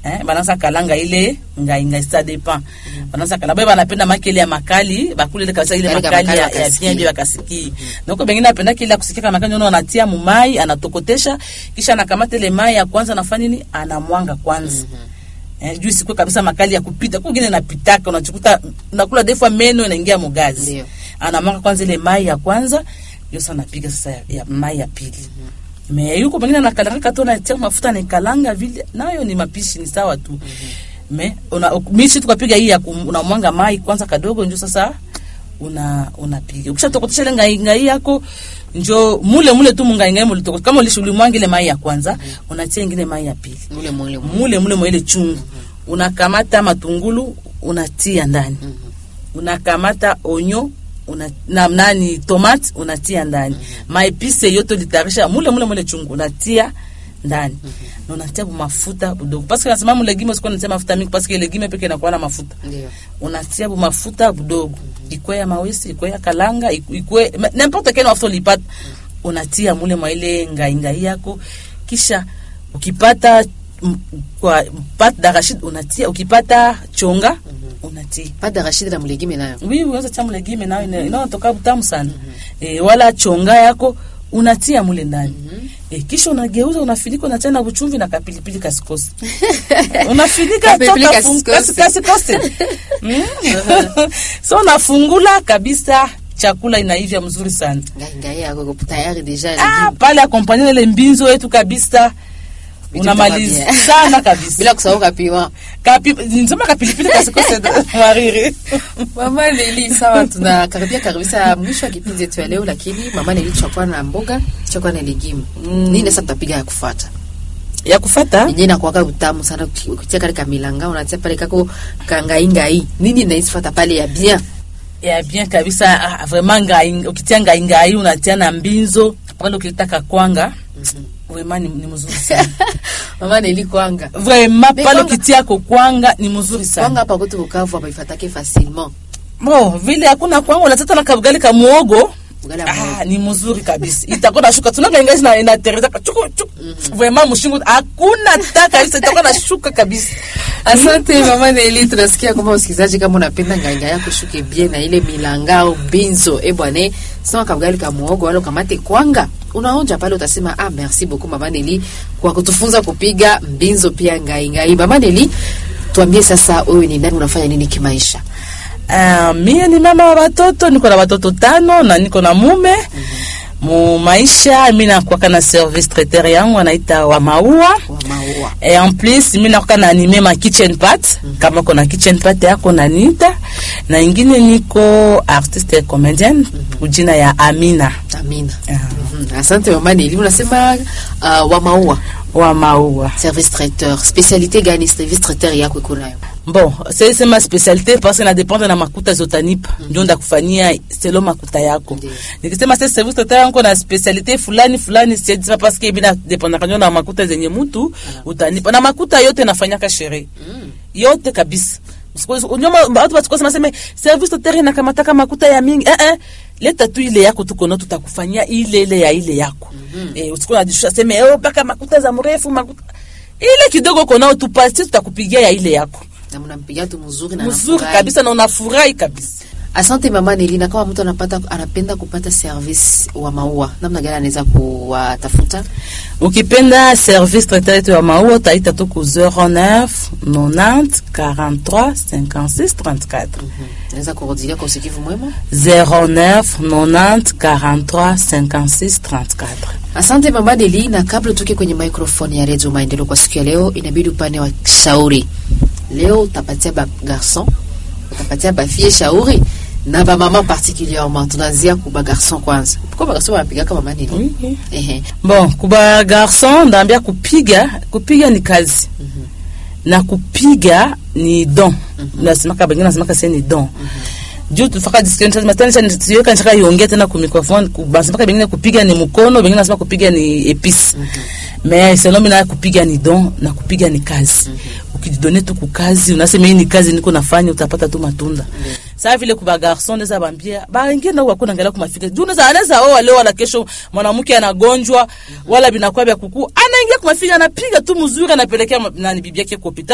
eh, banasa kalanga ile ngai ngai ça dépend banasa kalanga bae banapenda makele ya makali bakule ile kabisa ile Kale ka makali ya, makali ya wakasikie. bien bien bakasikie donc bengine apenda kile ya kusikia kama makali unaona anatia mumai anatokotesha kisha anakamata ile mai ya kwanza anafanya nini anamwanga kwanza Eh, juu isikwe kabisa makali ya kupita kungine napitaka unachukuta unakula defwa meno inaingia mugazi Ndio. anamwanga kwanza ile mai ya kwanza ndio sasa napiga sasa ya, ya mai ya pili me yuko pengine anakalanga tu anatia mafuta anakalanga vile nayo ni mapishi ni sawa tu me una mishi tukapiga hii ya kum- unamwanga mai kwanza kadogo ndio sasa una unapiga ukishatokotesha ile ngai ngai yako njo mule mule tu mungai ngai mule toko kama ulishulimwanga ile mai ya kwanza unatia ingine mai ya pili mule mule mule. mule mule mwa ile chungu unakamata matungulu unatia ndani unakamata onyo una, na nani tomate unatia ndani maepise yote litarisha mule mule mule chungu unatia ndani na unatia mafuta budogo parce que nasema mulegime usikuwa unatia mafuta mingi parce que legime peke inakuwa na mafuta Ndio. unatia bu mafuta budogo ikwe ya mawesi ikwe ya kalanga iku- ikwe ma- n'importe quel mafuta ulipata unatia mule mwa ile ngai ngai yako kisha ukipata m- kwa pat d'arachide unatia ukipata chonga unatia Pata Rashid na mlegime nayo. oui unaweza tia mule gime nayo ina- inaotoka butamu sana eh, wala chonga yako unatia mule ndani eh, kisha unageuza unafinika unatia na buchumvi na kapilipili kasikosi unafinika Kapilipili toka fun- kasikosi. kasi- kasikosi Mm. so unafungula kabisa chakula inaivya mzuri sana Ngai ngai yako iko tayari deja. ah, pale akompanye ile mbinzo yetu kabisa Vitu unamaliza kama bien. sana kabisa Bila kusahau kapiwa. Kapi, nisema kapilipili kasikose mariri Mama Neli, sawa, tunakaribia kabisa mwisho wa kipindi yetu ya leo, lakini mama Neli, tutakuwa na mboga, tutakuwa na legume. Nini sasa tutapiga ya kufuata? ya kufata yenyewe inakuwaga utamu sana uki- ukitia kale kamilanga unatia pale kako kangaingai nini naisifata pale ya bien ya bien kabisa ah, vraiment ngai ukitia ngai ngai unatia na mbinzo pale ukitaka kwanga vraiment ni, ni mzuri sana mama neli kwanga vraiment Mais pale kwanga- ukitia ko kwanga ni mzuri sana kwanga hapa kwetu Bukavu hapa ifatake facilement bo vile hakuna kwanga unatata na kabugali ka muogo Ugali ya muhogo. Ah, ni mzuri kabisa itakuwa na shuka tunaga ingazi na inatereza chuku chuku vraiment mshingo hakuna ta kabisa itakuwa na shuka kabisa asante mama neli tunasikia kwamba usikilizaji kama unapenda nganga yako shuke bien na ile milanga au binzo e bwana sema kabugali ka muogo wala ukamate kwanga unaonja pale utasema ah merci beaucoup mama neli kwa kutufunza kupiga mbinzo pia ngai ngai mama neli tuambie sasa wewe ni nani unafanya nini kimaisha Uh, mie ni mama wa watoto, niko na watoto tano na niko na mume mu maisha. Mi nakwaka na service traiteur yangu anaita wa maua wa maua et en plus mi nakwaka na anime ma kitchen pat kama kona kitchen pat yako nanita na ingine niko artiste comedienne kujina ya Amina amina Ah, Mhm. asante mama neli unasema uh, wa maua wa maua service traiteur spécialité gani service traiteur yako iko nayo bon c'est c'est ma spécialité parce que na dépendre na makuta zotanipa ndio ndakufanyia selo makuta yako Ndiyo. nikisema sasa service total yangu na specialité fulani fulani siedisa parce que bila dépendre kanyo na makuta zenye mtu utanipa na makuta yote nafanyaka sherehe yote kabisa Usiku- unyoma watu watukosema sema service total inakamataka makuta ya mingi eh eh leta tu ile yako tuko nayo tutakufanyia ile ile ya ile yako eh usikuwa unajishusha sema eh paka makuta za mrefu makuta ile kidogo konao tupasi tutakupigia ya ile yako na mnampigia tu mzuri na mzuri anafurahi. kabisa na unafurahi kabisa asante mama nelina kama mtu anapata anapenda kupata service wa maua namna gani anaweza kuwatafuta ukipenda service traiteur yetu ya maua utaita tu ku 09 90 43 56 34 anaweza kurudilia kwa usikivu mwema 09 90 43 56 34 asante mama neli na kabla tuke kwenye microphone ya redio maendeleo kwa siku ya leo inabidi upande wa shauri leo utapatia ba garçon utapatia bafie shauri na bamama particulièrement tunaanzia ku bagarçon kwanza pourquoi bagarçon wanapigaka mama neli Oui, oui. ehe bon kuba garson ndaambia kupiga kupiga ni kazi na kupiga ni don nasemaka bengine nasemaka se ni don juu tufaka diskensiweka nishaka iongea tena ku microphone ku- basemaka bengine kupiga ni mkono bengine nasema kupiga ni episi mais selon mi naye kupiga ni don na kupiga ni kazi ukijidone tu kukazi unasema hii ni kazi niko nafanya utapata tu matunda saa vile kuba garson neza bambia baingie na wako naangalia kumafika juu neza anaweza oa leo wala kesho mwanamke anagonjwa wala binakuwa vya kuku anaingia kumafika anapiga tu mzuri anapelekea ma- nani bibi yake kwa hospitali